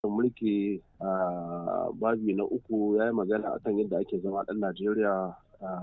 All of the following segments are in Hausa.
mulki a babi na uku ya yi magana akan yadda ake zama ɗan Najeriya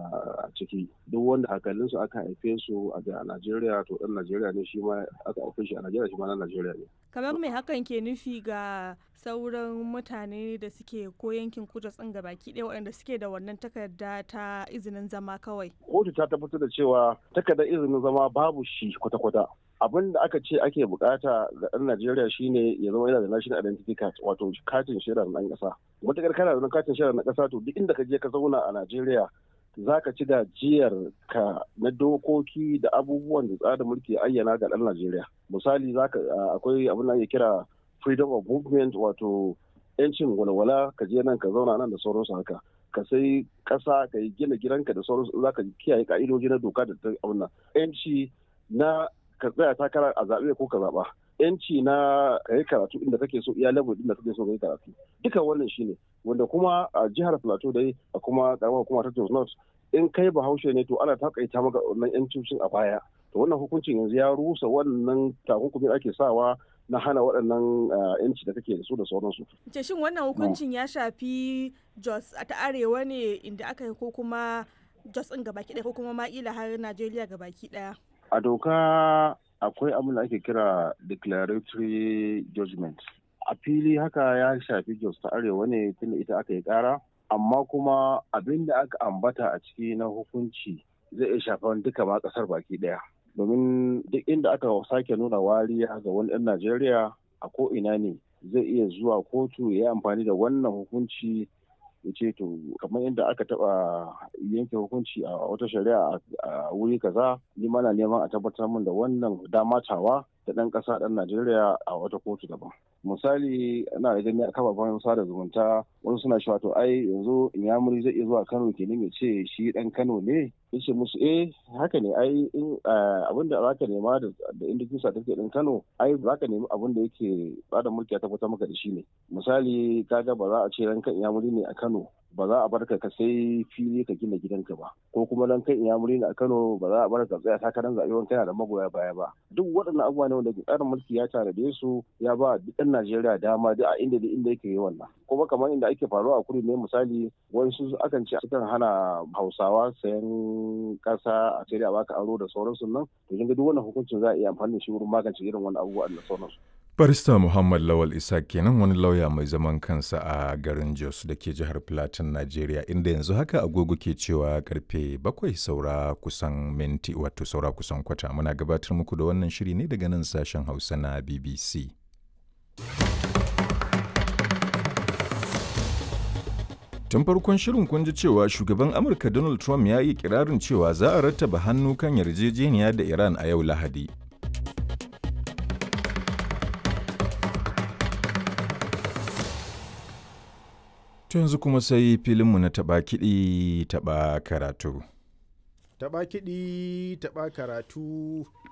a ciki duk wanda hakalinsu aka haife su a Najeriya to ɗan Najeriya ne shi ma aka haife shi a Najeriya shi ma ɗan Najeriya ne. Kamar mai hakan ke nufi ga sauran mutane da suke ko yankin kudu tsin ga baki ɗaya waɗanda suke da wannan takarda ta izinin zama kawai. Kotu ta tabbatar da cewa takardar izinin zama babu shi kwata-kwata. abin da aka ce ake bukata ga ɗan Najeriya shine ya zama yana da national identity card wato katin shaidar ɗan ƙasa. Matuƙar kana da katin shaidar na ƙasa to duk inda ka je ka zauna a Najeriya za ka ci gajiyar ka na dokoki da abubuwan da tsarin mulki ayyana ga ɗan Najeriya. Misali akwai abin da ake kira freedom of movement wato yancin walwala ka je nan ka zauna nan da sauransu haka. ka sai ƙasa ka yi gina gidanka da sauransu za ka kiyaye ka'idoji na doka da ta abin nan. Yanci na ka tsaya takara a zaɓe ko ka zaɓa yanci na ka yi karatu inda kake so iya level inda kake so ka yi karatu duka wannan shine wanda kuma a jihar plateau dai a kuma karamar hukumar ta Jos North in kai bahaushe ne to ana takaita maka wannan yancin a baya to wannan hukuncin yanzu ya rusa wannan takunkumin ake sawa na hana waɗannan yanci da kake da su da sauransu. Ce shin wannan hukuncin ya shafi Jos ta arewa ne inda aka yi ko kuma Jos ɗin gabaki ɗaya ko kuma ma'ila har Najeriya gabaki ɗaya? A doka akwai abin da ake kira declaratory judgment. A fili haka ya shafi Jos ta Arewa ne tunda ita aka yi kara, amma kuma abin da aka ambata a ciki na hukunci zai iya shafan duka ma kasar baki daya. Domin duk inda aka sake nuna wariya ga wani ɗan Najeriya a ko ina ne zai iya zuwa kotu ya yi amfani da wannan hukunci ya ce to kamar yadda aka taba yanke hukunci a wata shari'a a wuri kaza ni mana neman a tabbatar min da wannan damatawa da ɗan ƙasa ɗan Najeriya a wata kotu daban. Misali ana da gani a kafafen sada zumunta wasu suna cewa to ai yanzu Inyamuri zai iya zuwa Kano kenan ya ce shi ɗan Kano ne yace musu eh haka ne ai in abin da zaka nema da indikin certificate din Kano ai zaka nemi abin da yake bada mulki ya tabbatar maka da shi ne misali kaga ba za a ce ranka Inyamuri ne a Kano ba za a barka ka sai fili ka gina gidanka ba ko kuma dan kai Inyamuri ne a Kano ba za a barka ka tsaya takarar zaɓe wani kana da magoya baya ba duk waɗannan abubuwa ne wanda tsarin mulki ya tanade su ya ba duk ɗan Najeriya dama duk a inda da inda yake yi wannan kuma kamar inda ake faruwa a kudu ne misali wasu akan ce sukan hana Hausawa sayan kasa a sai da baka aro da sauransu nan to kin ga duk wannan hukuncin za a iya amfani da shi wurin magance irin wannan abubuwa da sauransu Barista Muhammad Lawal Isa kenan wani lauya mai zaman kansa a garin Jos da ke jihar Plateau, Najeriya, inda yanzu haka agogo ke cewa karfe bakwai saura kusan minti wato saura kusan kwata muna gabatar muku da wannan shiri ne daga nan sashen Hausa na BBC. Tun farkon shirin kun ji cewa shugaban Amurka Donald Trump ya yi kirarin cewa za a rattaba hannu kan yarjejeniya da Iran a yau Lahadi. To yanzu kuma sai filinmu na taɓa kiɗi taɓa karatu. Taɓa kiɗi taɓa karatu.